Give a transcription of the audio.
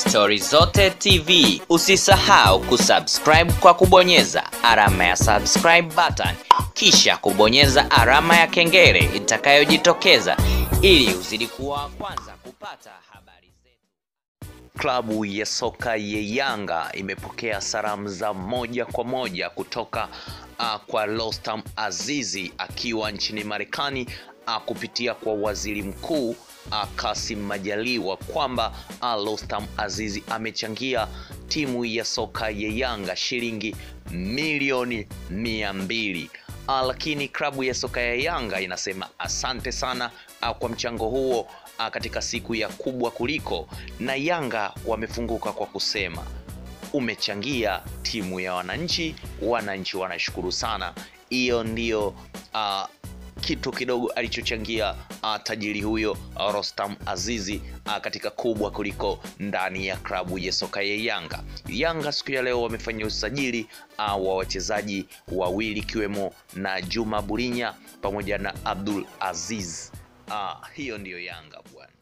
Stori Zote TV. Usisahau kusubscribe kwa kubonyeza alama ya subscribe button, kisha kubonyeza alama ya kengele itakayojitokeza ili uzidi kuwa wa kwanza kupata habari zetu. Klabu ya soka ya Yanga imepokea salamu za moja kwa moja kutoka uh, kwa Rostam Azizi akiwa nchini Marekani uh, kupitia kwa waziri mkuu uh, Kassim Majaliwa kwamba uh, Rostam Azizi amechangia timu ya soka ya Yanga shilingi milioni mia mbili. Uh, lakini klabu ya soka ya Yanga inasema asante sana uh, kwa mchango huo uh, katika siku ya kubwa kuliko, na Yanga wamefunguka kwa kusema umechangia timu ya wananchi, wananchi wanashukuru sana. Hiyo ndiyo uh, kitu kidogo alichochangia uh, tajiri huyo uh, Rostam Azizi uh, katika kubwa kuliko ndani ya klabu ya soka ya Yanga. Yanga siku ya leo wamefanya usajili uh, wa wachezaji wawili ikiwemo na Juma Burinya pamoja na Abdul Aziz. Uh, hiyo ndiyo Yanga bwana.